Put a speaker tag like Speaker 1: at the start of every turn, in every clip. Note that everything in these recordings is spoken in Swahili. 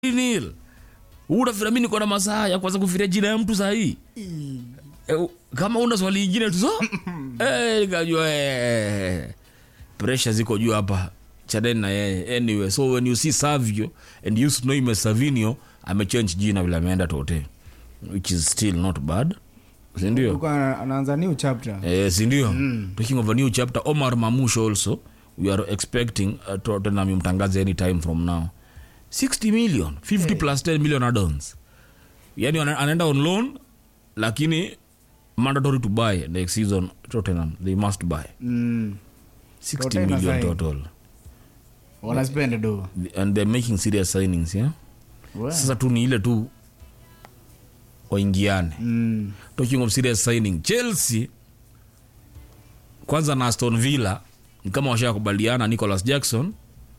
Speaker 1: nil unafikira mi niko na masaa ya kwanza kufikiria jina ya mtu sahii e, kama una swali ingine tu so Eh, nikajua eh, pressure ziko juu hapa chadeni na yeye anyway so when you see savio and you know him as savinio amechange jina vile ameenda tote which is still not bad sindio
Speaker 2: Alikuwa ana- anaanza new chapter
Speaker 1: Eh, sindio talking of a new chapter omar mamush also we are expecting uh, tottenham imtangaze any time from now 60 million 50 plus 10 million addons yani ana- anaenda on loan lakini mandatory to buy next season tottenham they must buy
Speaker 2: mm.
Speaker 1: 60
Speaker 2: Tottenham
Speaker 1: million
Speaker 2: sign.
Speaker 1: total
Speaker 2: wanaspend do
Speaker 1: and they're making serious signings yeah
Speaker 2: Well.
Speaker 1: sasa tu ni ile tu waingiane
Speaker 2: mm.
Speaker 1: talking of serious signing chelsea kwanza na aston villa ni kama washakubaliana nicholas jackson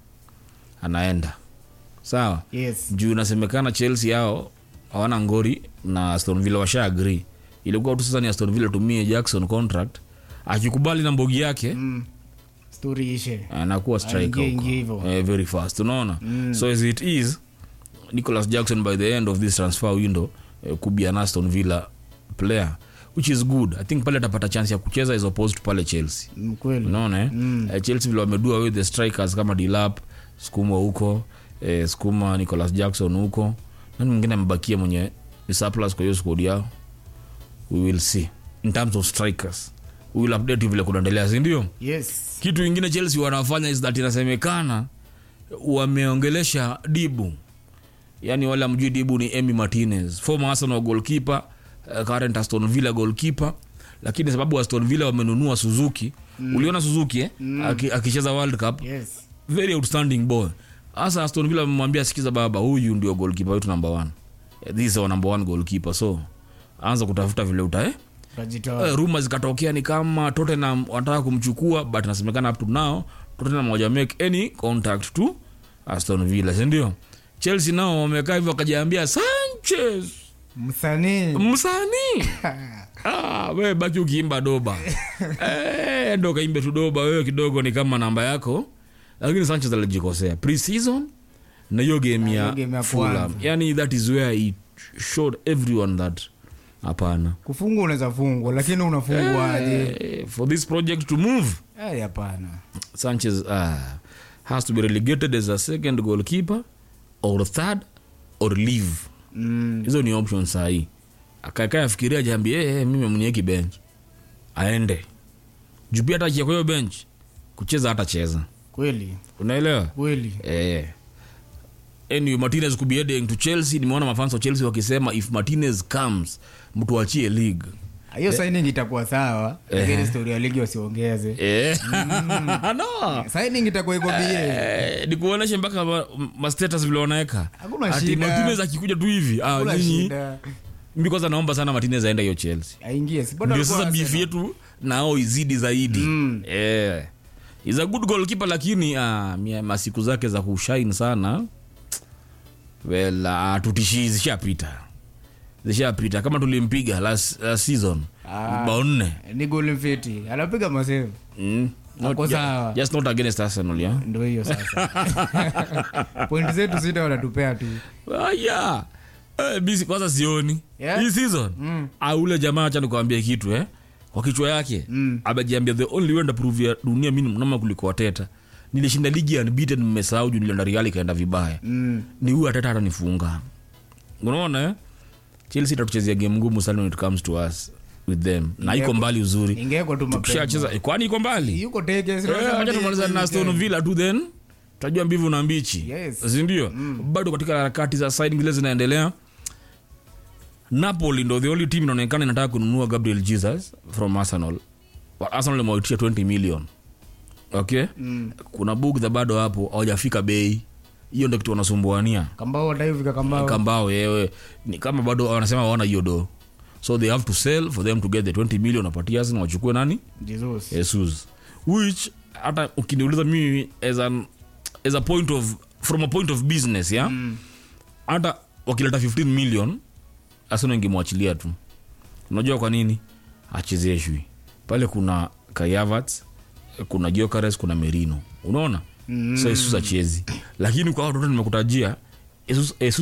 Speaker 1: anaenda sawa
Speaker 2: yes
Speaker 1: juu inasemekana chelsea yao hawana ngori na aston villa washa agree ilikuwa tu sasa ni aston villa tumie jackson contract akikubali na mbogi yake
Speaker 2: mm. story ishe
Speaker 1: anakuwa striker
Speaker 2: Aingie-
Speaker 1: huko.
Speaker 2: ingie hivyo.
Speaker 1: eh, very fast unaona so as it is nicholas jackson by the end of this transfer window eh, could be an aston villa player which is good i think pale atapata chance ya kucheza as opposed to pale chelsea
Speaker 2: Mm, kweli
Speaker 1: unaona eh? Eh, chelsea vile wamedua with the strikers kama dilap skuma huko eh, skuma nicholas jackson huko nani mwingine amebakia mwenye ni surplus kwa hiyo squad yao we will see in terms of strikers we will update you vile kunaendelea sindio
Speaker 2: yes
Speaker 1: kitu ingine chelsea wanafanya is that inasemekana wameongelesha dibu yaani wale amjui dibu ni emy martinez former arsenal goalkeeper uh, current aston villa goalkeeper lakini sababu aston villa wamenunua suzuki mm. uliona suzuki eh? mm. Aki, akicheza world cup
Speaker 2: yes
Speaker 1: very outstanding boy hasa aston villa wamemwambia sikiza baba huyu ndio goalkeeper wetu number one Eh, this is our number one goalkeeper so anza kutafuta vile uta eh?
Speaker 2: utajitoa
Speaker 1: uh, ruma zikatokea ni kama tottenham wanataka kumchukua but nasemekana up to now tottenham waja make any contact to aston villa sindio chelsea nao wamekaa hivyo wakajaambia sanchez
Speaker 2: msanii
Speaker 1: msanii ah, we baki ukiimba doba eh, ndo kaimbe tu doba wewe kidogo ni kama namba yako lakini sanchez alijikosea pre-season na hiyo game
Speaker 2: hiyo
Speaker 1: ya
Speaker 2: game ya
Speaker 1: fulham
Speaker 2: kwanza.
Speaker 1: yani that is where he showed everyone that hapana
Speaker 2: kufungwa unaweza fungwa lakini unafungwa aje
Speaker 1: Eh, for this project to move
Speaker 2: Eh, hapana
Speaker 1: sanchez uh, has to be relegated as a second goalkeeper or third or leave
Speaker 2: mm.
Speaker 1: hizo ni option sahii akakaa afikiria jambi hey, hey, mimi mnieki bench aende juu pia hata akia kwa hiyo bench kucheza hata cheza
Speaker 2: kweli
Speaker 1: unaelewa
Speaker 2: kweli
Speaker 1: eh. anyway, martinez could be heading to chelsea nimeona mafans wa chelsea wakisema if martinez comes mtu achie league
Speaker 2: hiyo signing itakuwa sawa lakini story ya ligi wasiongeze
Speaker 1: eh. no
Speaker 2: signing itakuwa iko bie
Speaker 1: Eh, nikuoneshe mpaka ma- mastatus vile wanaweka
Speaker 2: Hakuna
Speaker 1: Ati
Speaker 2: shida.
Speaker 1: martinez akikuja tu hivi ah,
Speaker 2: Hakuna
Speaker 1: nyinyi
Speaker 2: shida
Speaker 1: mi kwanza naomba sana martinez aende hiyo chelsea
Speaker 2: aingie si bado
Speaker 1: ndio
Speaker 2: alikuwa
Speaker 1: sasa beef
Speaker 2: Arsenal.
Speaker 1: yetu nao izidi zaidi
Speaker 2: Mm.
Speaker 1: yeah. is a good goalkeeper lakini ah, mia- masiku zake za kushine sana well uh, tutishii zishapita zishapita kama tulimpiga last, last season
Speaker 2: Ah.
Speaker 1: bao nne
Speaker 2: ni goli mfiti anapiga maseu
Speaker 1: mm. Not
Speaker 2: Ako
Speaker 1: ju-
Speaker 2: sawa.
Speaker 1: just not against arsenal yeah?
Speaker 2: ndo hiyo sasa pointi zetu sita wanatupea tu
Speaker 1: Ah, yeah. Eh, bisi kwanza sioni
Speaker 2: Yeah?
Speaker 1: hii season
Speaker 2: Mm.
Speaker 1: ah, ule jamaa acha nikuambia kitu eh? kwa kichwa yake
Speaker 2: Mm.
Speaker 1: amejiambia the only way ndaprove ya dunia mi nama kuliko wateta nilishinda ligi unbeaten mmesahau juu nilienda real ikaenda vibaya
Speaker 2: mm.
Speaker 1: ni huyu ateta atanifunga unaona eh? chelsea itatuchezea game ngumu sana when it comes to us with them na iko mbali uzuri
Speaker 2: ingewekwa tu mapema
Speaker 1: tukishacheza eh, kwani iko mbali
Speaker 2: yuko teke si
Speaker 1: Eh,
Speaker 2: unasema
Speaker 1: wacha
Speaker 2: teke
Speaker 1: tumaliza na
Speaker 2: hivi
Speaker 1: Aston Villa tu then tajua mbivu na mbichi
Speaker 2: Yes.
Speaker 1: sindio bado katika harakati za signing zile zinaendelea napoli ndo the only team inaonekana inataka kununua gabriel jesus from arsenal Wa- arsenal imewaitisha 20 million okay
Speaker 2: Mm.
Speaker 1: kuna bugdha bado hapo hawajafika bei hiyo ndo kitu wanasumbuania
Speaker 2: kambao wataivika kambao
Speaker 1: kambao yewe ni kama bado wanasema waona hiyo do so they have to sell for them to get the 20 million wapatia arsenal wachukue nani
Speaker 2: jesus
Speaker 1: jesus which hata ukiniuliza mimi as, an, as a point of from a point of business ya hata wakileta 15 million asina ingemwachilia tu unajua kwa nini achezeshwi pale kuna kayavats kuna jokares kuna merino unaona mm. so isuza chezi lakini kwa watoto nimekutajia Jesus, Jesus